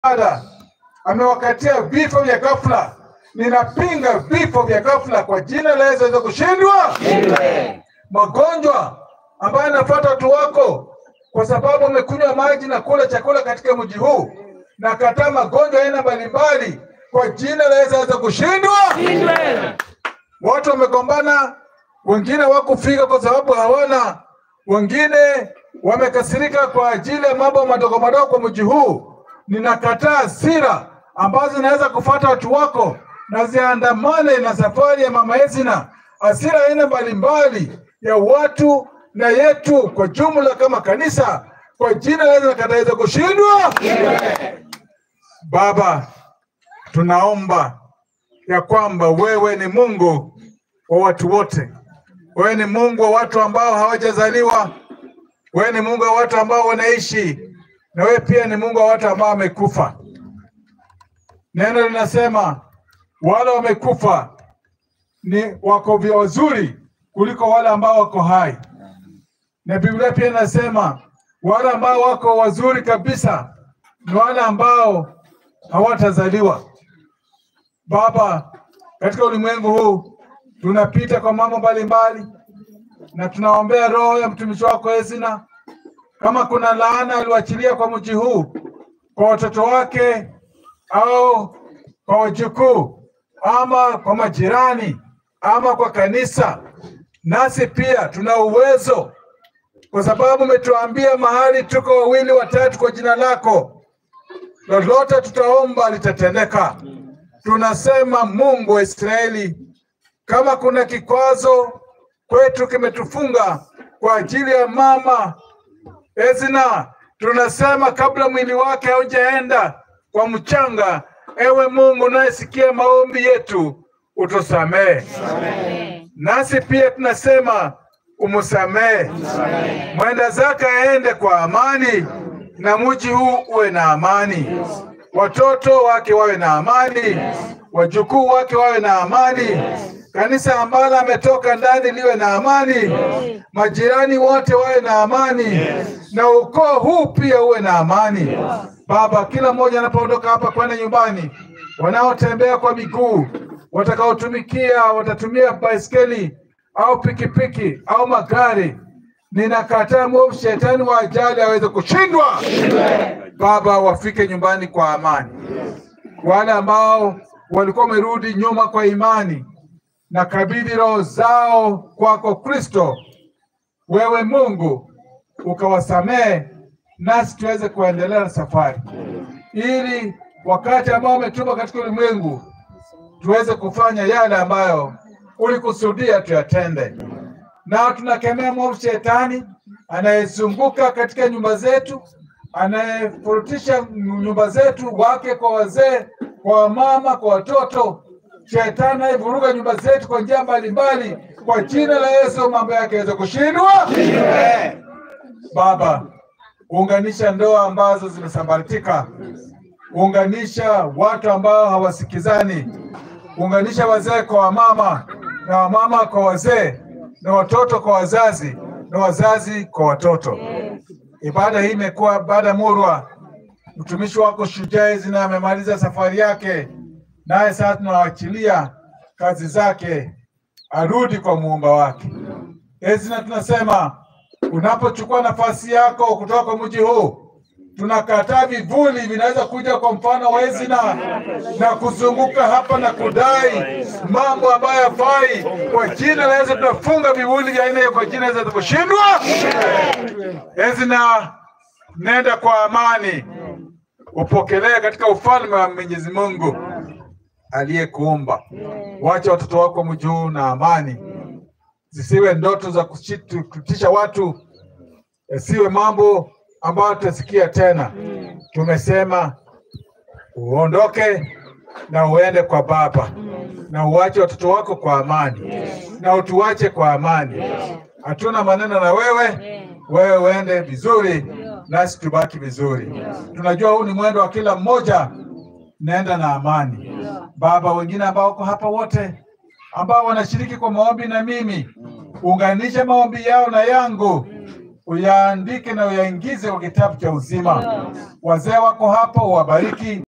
ibada amewakatia vifo vya ghafla. Ninapinga vifo vya ghafla kwa jina la Yesu, aweze kushindwa. Magonjwa ambayo yanafuata watu wako kwa sababu wamekunywa maji na kula chakula katika mji huu, na kataa magonjwa aina mbalimbali kwa jina la Yesu, aweze kushindwa. Watu wamegombana, wengine wakufika kwa sababu hawana, wengine wamekasirika kwa ajili ya mambo madogo madogo kwa mji huu. Ninakataa hasira ambazo zinaweza kufuata watu wako na ziandamane na safari ya mama Ezina, hasira aina mbalimbali ya watu na yetu kwa jumla kama kanisa, kwa jina la Yesu nakataa iweze kushindwa. Baba, tunaomba ya kwamba wewe ni Mungu wa watu wote. Wewe ni Mungu wa watu ambao hawajazaliwa. Wewe ni Mungu wa watu ambao wanaishi, na wewe pia ni Mungu wa watu ambao wamekufa. Neno linasema wale wamekufa ni wako vya wazuri kuliko wale ambao wako hai, na Biblia pia inasema wale ambao wako wazuri kabisa ni wale ambao hawatazaliwa. Baba, katika ulimwengu huu tunapita kwa mambo mbalimbali, na tunaombea roho ya mtumishi wako Ezina. Kama kuna laana aliwachilia kwa mji huu, kwa watoto wake au kwa wajukuu, ama kwa majirani, ama kwa kanisa, nasi pia tuna uwezo, kwa sababu umetuambia mahali tuko wawili watatu kwa jina lako, lolote tutaomba litatendeka. Tunasema Mungu wa Israeli, kama kuna kikwazo kwetu kimetufunga kwa ajili ya mama Ezina, tunasema kabla mwili wake haujaenda kwa mchanga, ewe Mungu unayesikia maombi yetu, utusamehe. Nasi pia tunasema umsamehe, mwenda zake aende kwa amani, na mji huu uwe na amani, watoto wake wawe na amani, wajukuu wake wawe na amani, kanisa ambalo ametoka ndani liwe na amani, majirani wote wawe na amani, na ukoo huu pia uwe na amani. Baba, kila mmoja anapoondoka hapa kwenda nyumbani, wanaotembea kwa miguu, watakaotumikia watatumia baiskeli au pikipiki au magari, ninakataa mwovu shetani wa ajali aweze kushindwa. Baba, wafike nyumbani kwa amani. Wale ambao walikuwa wamerudi nyuma kwa imani, na kabidhi roho zao kwako Kristo, wewe Mungu ukawasamehe, nasi tuweze kuendelea na safari, ili wakati ambao umetuma katika ulimwengu tuweze kufanya yale ambayo ulikusudia tuyatende. Na tunakemea mwovu shetani anayezunguka katika nyumba zetu, anayefurutisha nyumba zetu, wake kwa wazee, kwa wamama, kwa watoto. Shetani anayevuruga nyumba zetu kwa njia mbalimbali, kwa jina la Yesu mambo yake yaweze kushindwa. Baba, unganisha ndoa ambazo zimesambaratika, unganisha watu ambao hawasikizani, unganisha wazee kwa wamama na wamama kwa wazee na watoto kwa wazazi na wazazi kwa watoto. Ibada hii imekuwa ibada murwa. Mtumishi wako Shujaa Ezina amemaliza safari yake, naye sasa tunawachilia kazi zake, arudi kwa muumba wake. Ezina, tunasema unapochukua nafasi yako kutoka kwa mji huu, tunakataa vivuli vinaweza kuja kwa mfano wa Ezina na kuzunguka hapa na kudai mambo ambayo yafai. Kwa jina la Yesu tunafunga vivuli vya aina hiyo kwa jina la Yesu kushindwa. Ezina, nenda kwa amani, upokelee katika ufalme wa Mwenyezi Mungu aliyekuumba. Wacha watoto wako mji huu na amani, zisiwe ndoto za kuchitu- kutisha watu, yasiwe mambo ambayo tutasikia tena. Tumesema uondoke na uende kwa Baba na uwache watoto wako kwa amani na utuache kwa amani. Hatuna maneno na wewe, wewe uende vizuri nasi tubaki vizuri. Tunajua huu ni mwendo wa kila mmoja, nenda na amani. Baba, wengine ambao wako hapa wote ambao wanashiriki kwa maombi na mimi, unganisha maombi yao na yangu, uyaandike na uyaingize kwa kitabu cha uzima. Wazee wako hapa, uwabariki